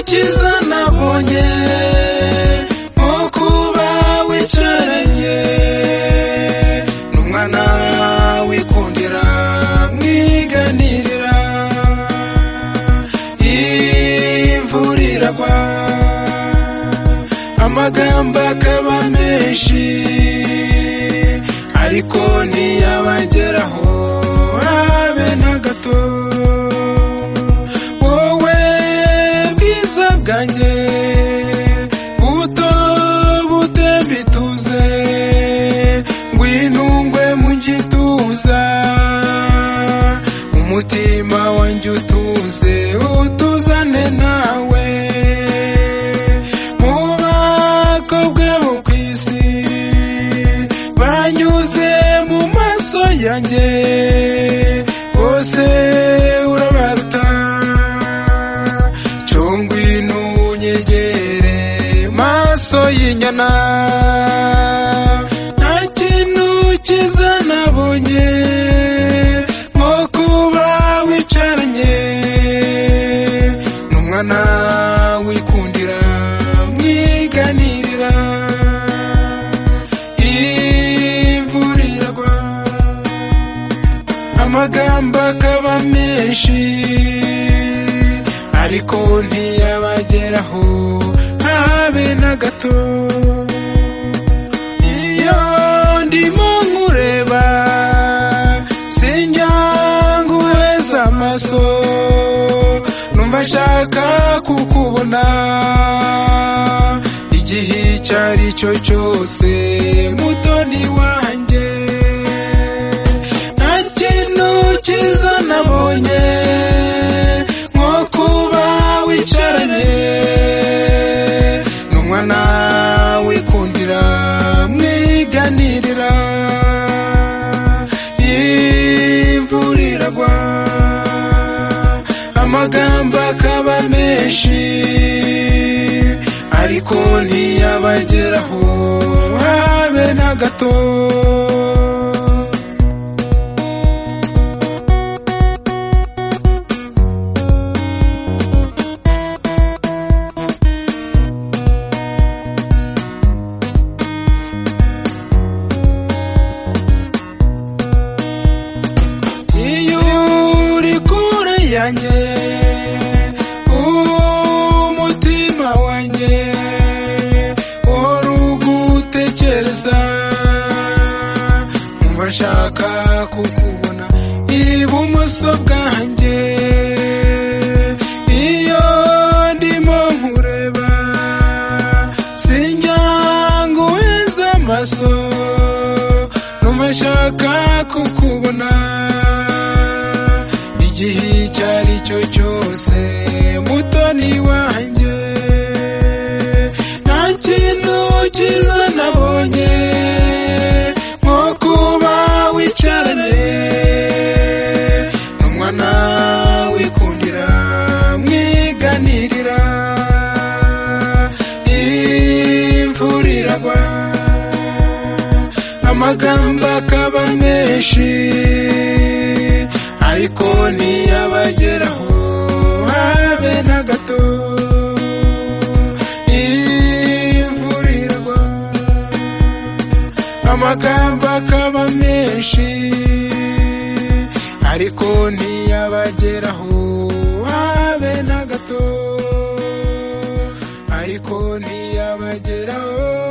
cyiza nabonye nko kuba wicaranye n'umwana wikundira mwiganirira imvura iragwa amagambo akaba menshi ariko ntiyabageraho habe na gato wowe bwiza bwanjye buto butemba ituze ngwinungwe mu gituza umutima wanjye utuze utuzane nawe mu bakobwa bo ku isi banyuze mu maso yanjye bose urabaruta congwino unyegere maso y'inyana nta kintu cyiza nabonye nko kuba wicaranye n'umwana wikundira mwiganirira imvura iragwa amagambo akaba menshi ariko ntiyabageraho habe na gato iyo ndimo nkureba sinjya nguheza amaso numva nshaka kukubona igihe icyo ari cyo cyose mutoni wanjye nta kintu cyiza nabonye nko kuba wicaranye n'umwana wikundira mwiganirira imvura iragwa amagambo akaba menshi ariko ntiyabageraho habe na gato iyo uri kure yanjye umutima wanjye wari ugutekereza numva nshaka kukubona ibumoso bwanjye iyo ndimo nkureba sinjya nguheza amaso numva nshaka kukubona igihe icyo ari cyo cyose mutoni wanjye nta kintu cyiza nabonye nko kuba wicaranye n'umwana wikundira mwiganirira imvura iragwa amagambo akaba menshi ariko ntiyabageraho habe na gato imvura iragwa amagambo akaba menshi ariko ntiyabageraho habe na gato ariko ntiyabageraho